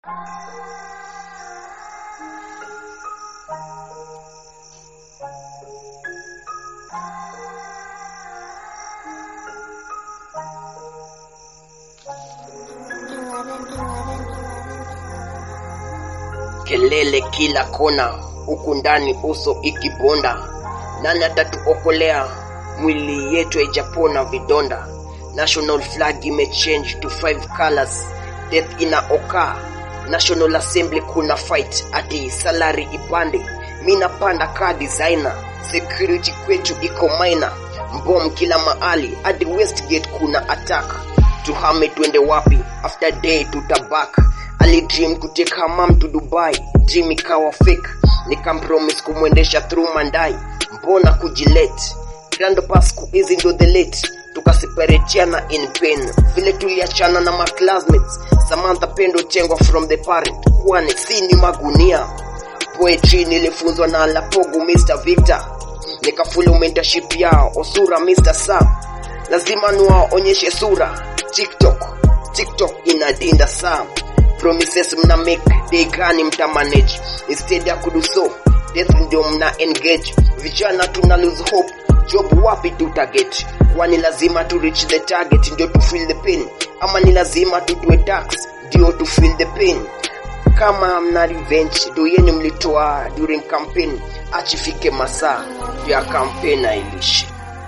kelele kila kona, huku ndani uso ikibonda. Nani atatuokolea? Mwili yetu haijapona vidonda. National flag imechange to five colors, death inaokaa. National Assembly kuna fight ati salary ipande, mi napanda ka designer. Security kwetu iko minor, mbom kila mahali hadi Westgate kuna attack. Tuhame twende wapi? After day tutabak alidream kuteka mam to Dubai, dream ikawa fake, nikampromise kumwendesha through Mandai, mbona kujilet grandpa siku hizi ndo the late tukaseparatiana in pain, vile tuliachana na my classmates Samantha Pendo Chengwa from the parent, kwani si ni magunia poetry nilifunzwa na Lapogu Mr. Victor, nikafulu mentorship yao Osura Mr. Sam, lazima niwaonyeshe sura TikTok, TikTok inadinda Sam promises mna make day gani mta manage instead ya kudu so death ndio mna engage vijana tuna lose hope job wapi tutaget kwani lazima tu reach the target ndio tu feel the pain ama ni lazima tutue tax ndio tu feel the pain kama mna revenge ndio yenu mlitoa during campaign achifike masaa ya campaign ailishi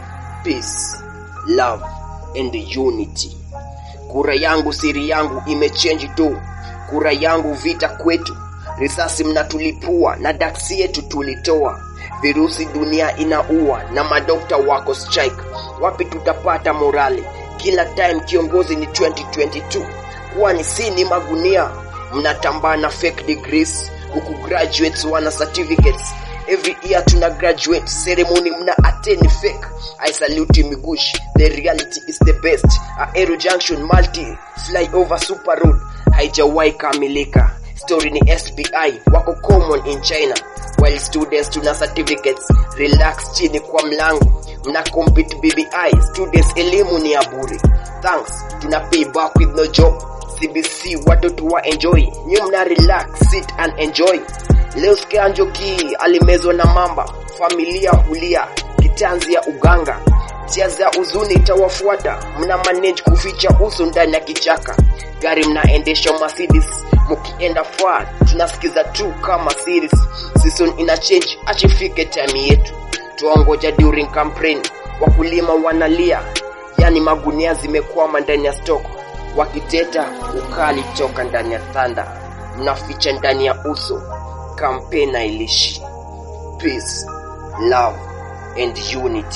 peace love and unity kura yangu siri yangu imechange tu kura yangu vita kwetu risasi mnatulipua na daksi yetu tulitoa virusi dunia inaua na madokta wako strike wapi tutapata morali kila time kiongozi ni 2022 kwani si ni magunia mnatambaa na fake degrees huku graduates wana certificates every year tuna graduate ceremony mna attend fake i salute migush the reality is the best aero junction multi flyover super road haijawahi kamilika story ni sbi wako common in china while students tuna certificates relax chini kwa mlango mna compete bbi students elimu ni ya bure thanks tuna pay back with no job cbc watoto wa enjoy nyi mna relax sit and enjoy leo sikia njoki alimezwa na mamba familia hulia kitanzi ya uganga tia za uzuni itawafuata mna manage kuficha uso ndani ya kichaka gari mnaendesha Mercedes mukienda far tunasikiza tu kama series season ina change achifike time yetu tuongoja during campaign wakulima wanalia yani magunia zimekwama ndani ya stock wakiteta ukali toka ndani ya thanda mnaficha ndani ya uso campaign ailishi peace love and unity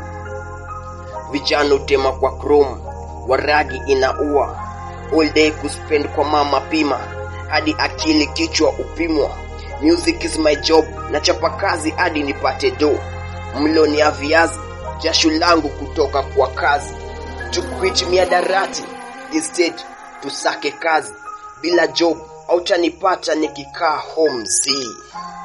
vijana utema kwa chrome waragi inaua all day kuspend kwa mama pima hadi akili kichwa upimwa music is my job nachapa kazi hadi nipate do mlo ni ya viazi jasho langu kutoka kwa kazi tukwit miadarati instead tusake kazi bila job autanipata nikikaa home zii